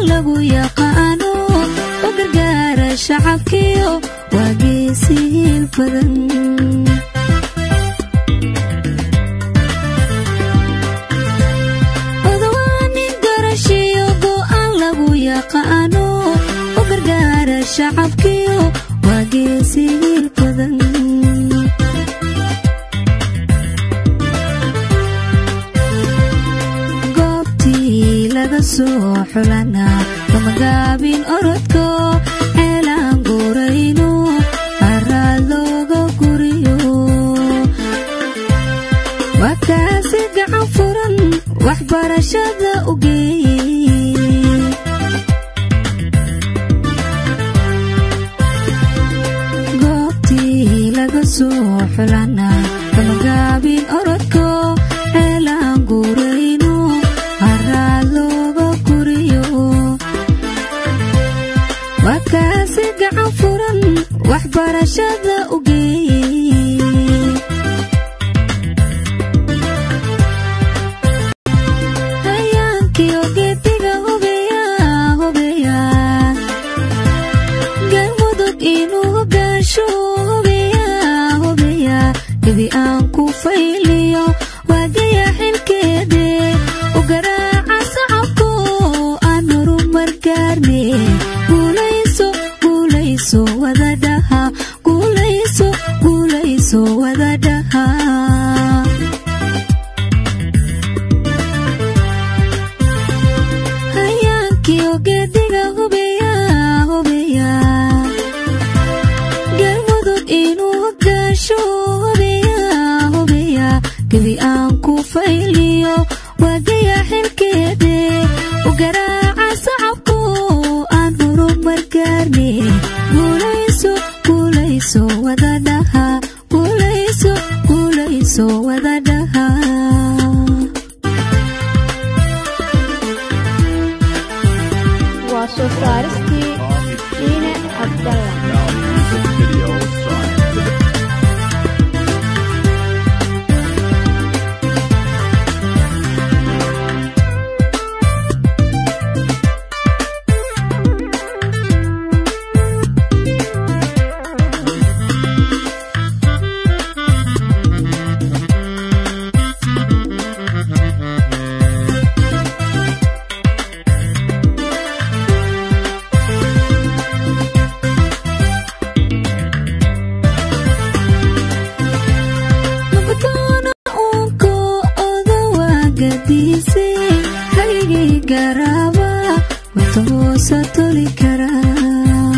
lagu yaqaano u gargaara shacabkiyo waa geesihiil badan odawaanin garashiyo go'aan lagu yaqaano u gargaara shacabkiyo waa geesihiil badan goobtii laga soo xulana kamagaabin orodko ceelaan guurayno haraad looga guriyo waa kaasi gacan furan waxbarashada u geeyey goobtii laga soo xulana kamagaabin orodko ceelaan guurayno haraad looga guriyo waa kaasi gacan furan waxbarashada u geeyey hayaankii ogeediga hubeya hubeya galmudug inuu hogaasho hubeya hubeya gebi aan ku fayliyo waagaya xilkeede u garaaca sacabko aan horumar gaarne guulayso guulayso wadadhaha guulayso guulayso wadadhaha hayaankii ogeediga hubeya hubeya galmudug inuu hogaasho hubeya hubeya gebi aan ku fayliyo waagaya xilkeede u garaaca sacabko aan horumar gaarne guulayso guulayso wadadhaha guulayso guulayso wadadhaha waa soo saaristii shiine cabdalla Music video signed to the nabdoona uunko odawagadiise haygii garaaba wata hoosa toli karaa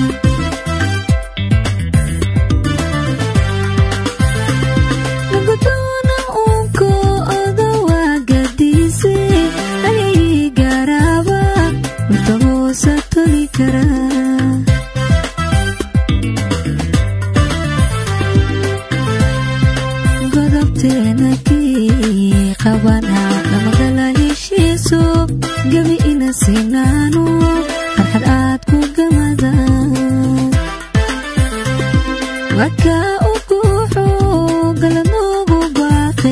nabdoona uunko odawagadiise haygii garaaba wata hoosa toli karaa godobteena kii qabana dhamagala heshiiso gebi ina sinaano farxad aad ku gamada waka u guuxo galanoogu baaqe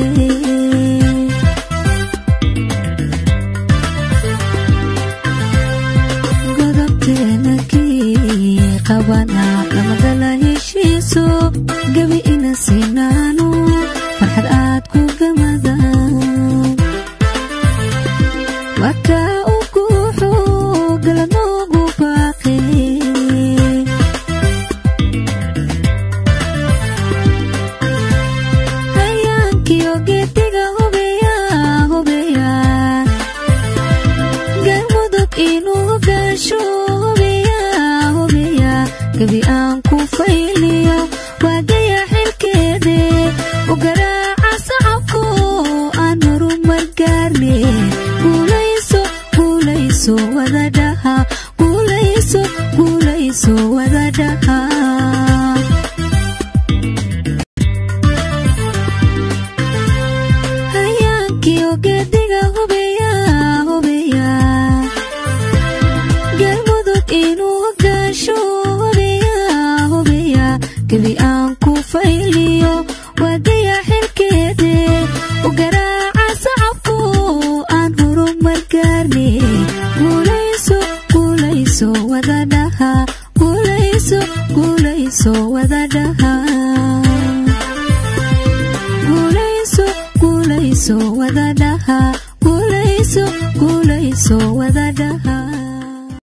godobteena kii qabana dhamagala heshiiso gebi ina sinaano farxad aad ku gamada waka u guuxo galanoogu baaqe hayaankii ogeediga hubeya hubeya galmudug inuu hogaasho hubeya hubeya gebi aan ku fayliyo waagaya xilkeede u garaaca sacabko aan horumar gaarne guulayso guulayso wadadhaha guulayso guulayso wadadhaha hayaankii ogeediga hubeya hubeya galmudug inuu hogaasho hubeya hubeya gebi aan ku fayliyo waagaya xilkeede u garaaca sacabko aan horumar gaarne guulayso guulayso guulayso wadadhaha guulayso guulayso wadadhaha guulayso guulayso wadadhaha